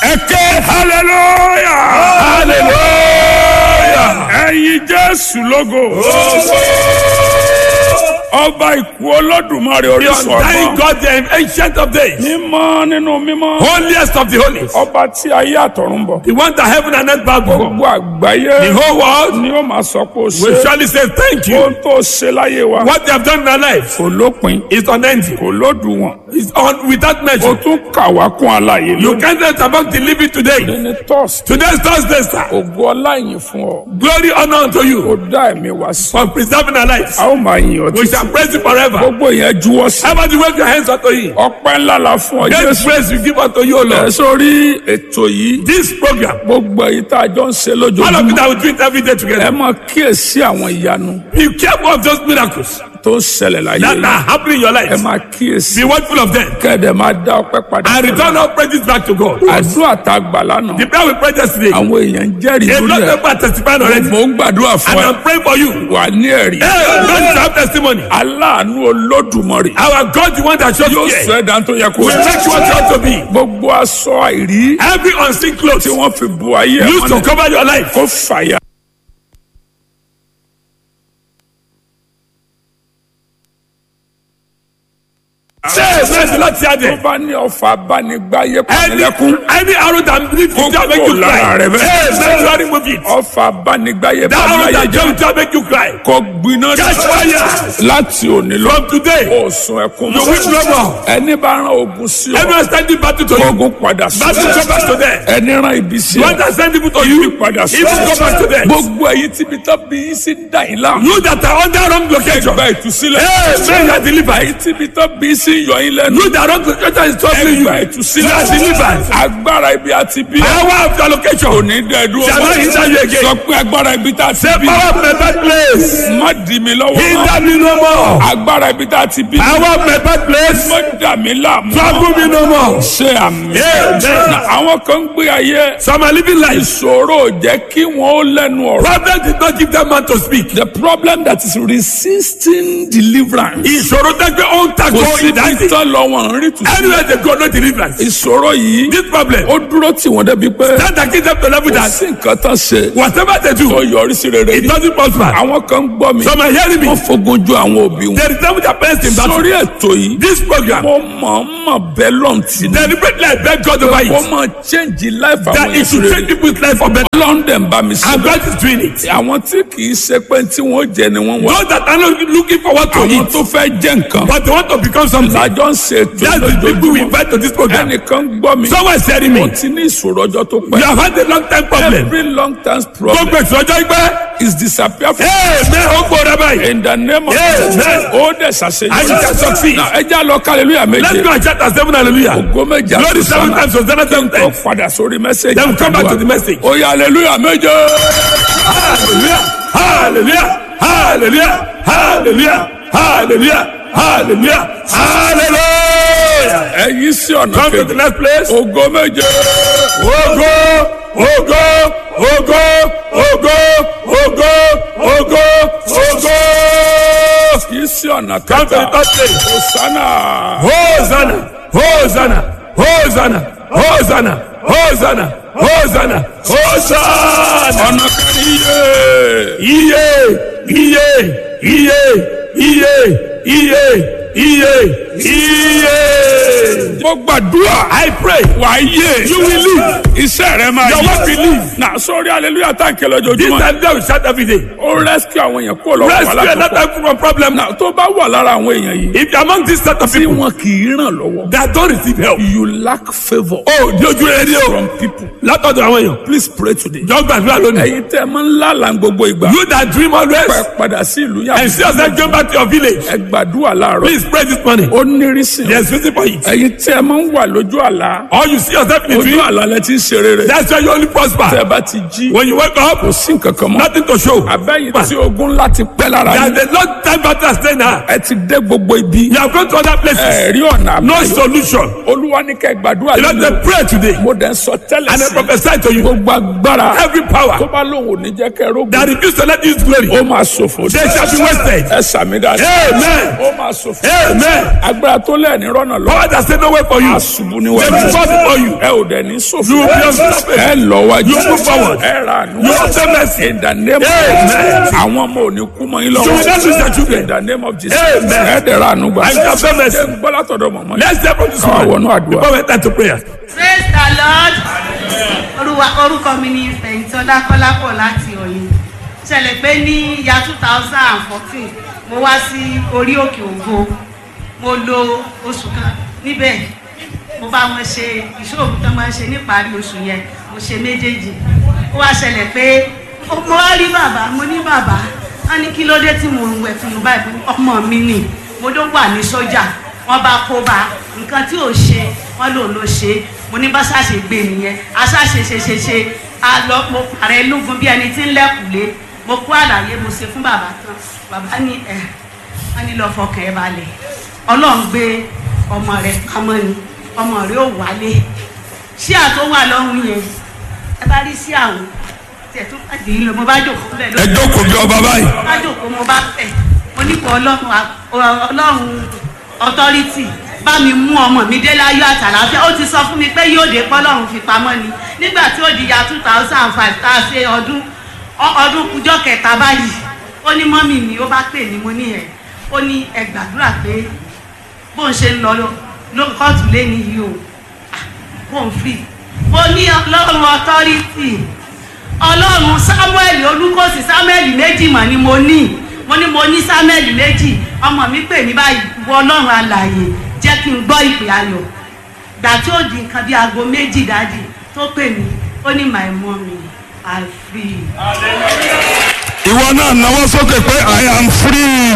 ẹ ké hallelujah hallelujah ẹyin jésù lógo ọba ìkú olódùmarè orísun Thank ọgbọ́n God, the ancient of days, mímọ́ nínú mímọ́ holiest of the holies, ọba tí ayé àtọ̀run bọ̀ the one that heaven and earth bow before. gbogbo àgbáyé The whole world ni ó máa sọ pé ó will ṣe surely say thank ohun you. tó ṣe láyé wa What they have done in our lives kò lópin is unending. kò lódùwọ̀n It's on without o measure. tún kà wá kún àlàyé You lónìí can't let about the living today. ní tọ́sí Today's Thursday, sir. ògo ọlá ìyìn fún ọ Glory, honor unto ó you dá ẹ̀mí wá sí for preserving our lives. a ó máa yìn ọ́ We títí shall praise you forever. gbogbo yẹn juwọ́ sí Everybody wave your hands unto him. ọpẹ́ ńlá la fún ọ Great jésù praise we give unto you, O ẹ Lord. sórí ètò yìí This program, gbogbo èyí tá a jọ ń ṣe all of lójoojúmọ́ it that we do it every day ẹ together. máa kíyèsí àwọn ìyanu Be careful of those miracles tó ń ṣẹlẹ̀ láyé that yìí are happening in your ẹ life. máa kíyèsí Be watchful of them kẹ́ẹ̀dẹ̀ máa dá ọpẹ́ padà and return all praises back to God. àdúrà tá a gbà lánàá The prayer we prayed yesterday, a àwọn èèyàn ń jẹ́rìí lot lórí of ẹ̀ people are testifying already. mò ń gbàdúrà fún And ẹ I'm praying for you. wà ní ẹ̀rí Hey, God is our testimony. aláàánú olódùmarè Our God, the one that shows yóò care, sọ ẹ̀dá tó yẹ kó will make you what you ought to be. gbogbo aṣọ àìrí Every unseen clothes tí wọ́n fi bu ayé ẹ̀ used to mọ́lẹ̀ cover your life. kó fàyà. Say, praise the Lord, tó Tiade. bá ní ọfà abánigbáyé Any, pàmílẹ́kún any arrow that leads you to make you Kókó lára cry. rẹ bẹ́ẹ̀. Hey, make you remove it. ọfà abánigbáyé That arrow pàmílẹ́yẹ that jẹ́ jump to make you cry. kó gbiná Catch fire. láti òní lọ From today, ó sun ẹkún you will no more. ẹni bá rán ogun sí ọ Everyone standing battle to you. ogun padà sí Battle ọ go back to them. ẹni rán ibi sí One ọ that send people to ibi you, padà sí evil go back to them. gbogbo èyí tíbi tó bí yín sí ń dà yín láàmú You that are under wrong location. ẹgbà ìtúsílẹ̀ Hey, man, you are delivered. èyí tíbi tó bí yín sí ń yọ yín lẹ́nu You that wrong location is troubling you. ẹgbà You ìtúsílẹ̀ are delivered. agbára ibi àti bí Power of your location. kò ní dẹ́ẹ̀dúró Shall not hinder you again. sọ pé agbára ibi tá a ti The bí power of my birthplace. má dì mí lọ́wọ́ mọ́. Hinder me no more. agbára ibi tá a ti bí Power of my birthplace. má dà mí láàmú Trouble me no more. ṣe àmì. Amen. Na àwọn kan ń gbé ayé Some are living life. ìṣòro ò jẹ́ kí wọ́n ó lẹ́nu ọ̀rọ̀. Problem did not give them man to speak. the problem that is resisting deliverance. Ìṣòro tẹ́gbẹ́ ó ń kò takò sí ìdájí. títọ́ lọ wọn ń rí tù sí. Anywhere they go, no deliverance. ìṣòro yìí This problem, ó dúró tí wọ́n débi pé that that gives them to level kò that sí nǹkan tán ṣe whatever they tó do, yọrí sí rere it ní. doesn't prosper. àwọn kan ń gbọ́ mi Some are hearing me. wọ́n fogun ju àwọn òbí wọn. They resemble their parents in battle. sórí ètò yìí This program, mo mọ̀ mọ̀ bẹ́ẹ̀ lọ́ǹtì ni. deliberately I beg God over wọ́n it. máa change life That àwọn it should ìṣòro change people's life for better. london bá mi sọ. And God is doing it. àwọn tí kì í ṣe pé tí wọ́n jẹ ni wọ́n wá. Those that are not looking forward to àwọn it, tó fẹ́ jẹ́ nǹkan. but they want to become something. lájọ ń ṣe ètò That's the people we lójoojúmọ́. invite to this program. ẹnìkan gbọ́ mi. Someone is telling me, mo ti ní ìṣòro ọjọ́ tó you pẹ́. have had a long time problem. every long term problem Gbogbo ìṣòro ìgbẹ́. is disappear from Ee, mẹ́ o gbọ́dọ̀ báyìí. in the name of Amen. Jesus. ó dẹ̀ And you ṣàṣeyọrí. can succeed. Now, ẹ já lọ hallelujah Let's méje. go and shout at seven hallelujah. ògo méje Glory seven times, Hosanna seven ó times. padà sórí mẹ́sẹ̀gì. Then we come back to the message. ó yá hallelujah méje. Hallelujah, hallelujah, hallelujah, hallelujah, hallelujah, hallelujah, hallelujah. ẹ yí sí ọ̀nà Come to the kejì. next place. ògo méje. Ogo, ogo, ogo, ogo, ogo, ogo, ogo. yí sí ọ̀nà Come to the kẹta. third place. hosanna. Hosanna, Hosanna, Hosanna, Hosanna, Hosanna, Hosanna, Hosanna. ọ̀nà kẹrin yé. Iye, iye, iye, iye, iye, iye, iye. mo gbàdúrà. I pray wà á yé. you will live. iṣẹ́ rẹ máa Your work will live. na sórí hallelujah tá n kẹlẹ This ojoojúmọ́. time they will shout every day. ó rescue àwọn èèyàn kó lọ́wọ́ Rescue wàhálà another tó pọ̀. people from problem now. na tó bá wà lára àwọn èèyàn yìí. If you're among this set of tí people wọn kì í ràn lọ́wọ́. that don't receive help, you lack favour. oh, di ojú rere ni o. from people. Látọ̀dọ̀ àwọn èèyàn. please pray today. Jọ gbàdúrà lónìí. ẹ̀yin tẹ́ ẹ máa ń lálàá gbogbo ìgbà. You that dream always pẹ́ padà sí ìlú and yàtọ̀. see yourself going back to your village. ẹ gbàdúrà láàárọ̀. Please pray this morning. ó nírísìn. There's reason for it. ẹ̀yin tẹ́ ẹ máa ń wà lójú àlá. Or you see yourself in the ojú dream. àlá lẹ ti ń ṣe rere. That's why you only tẹ́ prosper. ẹ bá ti jí. When you wake up, kò sí nǹkan kan mọ́. nothing to show. abẹ́yìn tí ogun ńlá ti pẹ́ lára yín. There's a long time battle has staying now. ẹ ti dé gbogbo ibi. You have gone to other places. ẹ rí ọ̀nà No àbáyọ. solution. olúwa ní kẹ́ gbàdúrà You know, lónìí. they pray today. mo dẹ̀ ń sọ tẹ́lẹ̀ And I sí. prophesy to you. gbogbo agbára. Every tó power bá lóun ò ní jẹ́ kẹ́ rógun. that refuse to let you use glory, ó máa ṣòfò. they shall be wasted. ẹ sàmì dáadáa. Amen. ó máa ṣòfò. Amen. agbára tó lẹ̀ ní rọ́nà lọ. Power that say no way for you. àṣùbù They níwájú. will fall before you. ẹ ò dẹ̀ ní sòfò. You will be unstoppable. ẹ lọ wájú. You move forward. ẹ ra àánú. You obtain mercy. in the name of Amen. Jesus. àwọn ọmọ ò ní kú mọ́ yín lọ́wọ́. You will not lose your children. in the name of Jesus. Amen. ẹ dẹ̀ ra àánú gbà. I shall obtain mercy. Ṣé ń gbọ́ látọ̀dọ̀ mọ̀mọ́ yìí. Let's step on this Káwá one. wọnú àdúrà. Before we enter to prayer. praise the lord Olúwa orúkọ mi ni fẹ̀yìntọ́lá kọ́lápọ̀ láti ọ̀yìn ṣẹlẹ̀ pé ní ya two thousand and fourteen mo wá sí orí òkè ògo mo lo oṣù kan níbẹ̀ mo bá wọn ṣe ìṣòro tó máa ń ṣe níparí oṣù yẹn mo ṣe méjèèjì ó wá ṣẹlẹ̀ pé mo wá rí bàbá mo ní bàbá wọn ní kí ló dé tí mo ń wẹ̀ fún un báyìí Mo ní, ọmọ mi nì mo ló wà ní sójà wọn bá kó bá nǹkan tí ò ṣe wọn lòun ló ṣe mo ní bá ṣàṣe gbé nìyẹn aṣáṣe ṣe ṣe ṣe a lọ mo pàrẹ lógun bí ẹni tí ń lẹkùlé mo kó àlàyé mo ṣe fún bàbá tán bàbá ní ẹ wọn ní lọ fọkàn ẹ balẹ̀ Ọlọ́run gbé ọmọ rẹ̀ pamọ́ ni ọmọ rẹ̀ ò wálé ṣí àtó wà lọ́hùn yẹn ẹ bá rí sí àwọn tẹ̀ tó bá dì í lọ mo bá jòkó bẹ́ẹ̀ Ẹ jókòó bí ọba báyìí. bá jòkó mo bá tẹ̀ mo ní kó ọlọ́run à- ọlọ́run authority bá mi mú ọmọ mi dé láyọ̀ àtàlàfíà ó ti sọ fún mi pé yóò dé pọ́lọ́run fi pamọ́ ni nígbà tí ó di ya two thousand and five tá a ṣe ọdún ọ- ọdún kújọ́ kẹta báyìí ó ní mọ́mì mi ó bá pè ní mo ní ẹ̀ ó ní ẹ gbàdúrà pé bó ń ṣe ń lọ ló kóòtù lẹ́ni yìí o Ah, bó ń free mo ní ọlọ́run authority ọlọ́run samuel olùkọ́sí samuel méjì mọ̀ ni mo ní mo ní mo ní samuel méjì ọmọ mi pè mí báyìí wọ ọlọ́run alààyè jẹ́ kí n gbọ́ ìpè ayọ̀ gbà tí ó di nǹkan bí aago méjì dájì tó pè mí ó ní my mommy i free. Ìwọ náà náwó sókè pé I am free.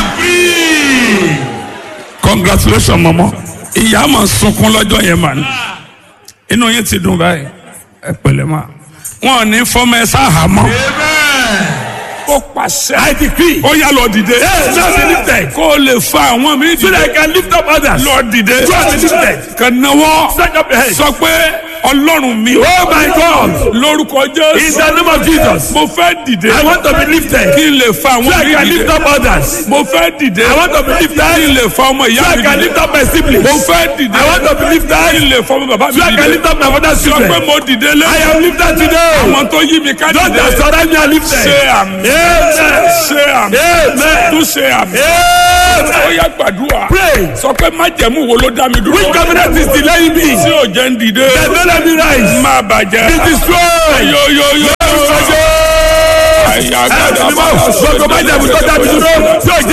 congratulations mọ̀mọ́. ìyá mà ń sunkún lọ́jọ́ yẹn mà ní. inú yín ti dùn báyìí. ẹ pẹ̀lẹ́ mà. wọn ò ní fọmọ ẹ sáhàmọ́. ó pàṣẹ. I decree. ó yá lọ dìde. Yes, just be lifted. kó o lè fa àwọn mi So that I can lift up others. lọ dìde. Just be lifted. kàn náwó. Stand up your head. sọ pé ọlọ́run mi. Oh my God. lórúkọ In jésù. the name of Jesus. mo fẹ́ dìde. I want to be lifted. kí n lè fa So àwọn I mi can lift dìde. up others. mo fẹ́ dìde. I want to be lifted. kí n lè fa ọmọ So ìyá I mi can dìde. lift up my siblings. mo fẹ́ dìde. I want to be lifted. kí n lè fa ọmọ bàbá mi So I can dìde. lift up my father's sọ pé children. mo dìde lé. I am lifted today. àwọn tó yí mi ká Those dìde. that surround me are lifted. ṣe àmì. Amen. ṣe àmì. Amen. tún ṣe àmì. Amen. ó yá gbàdúrà. Pray. sọ pé májẹ̀mú wo ló dá mi dúró. Which covenant is delaying me? tí ò jẹ́ ń dìde. That don't let me rise. má bàjẹ́. Be destroyed. yoyoyo. Ọjọ́. àyà Ẹ gbàdúrà. ti mọ̀ gbogbo májẹ̀mú tó dábì dúró tí ò jẹ́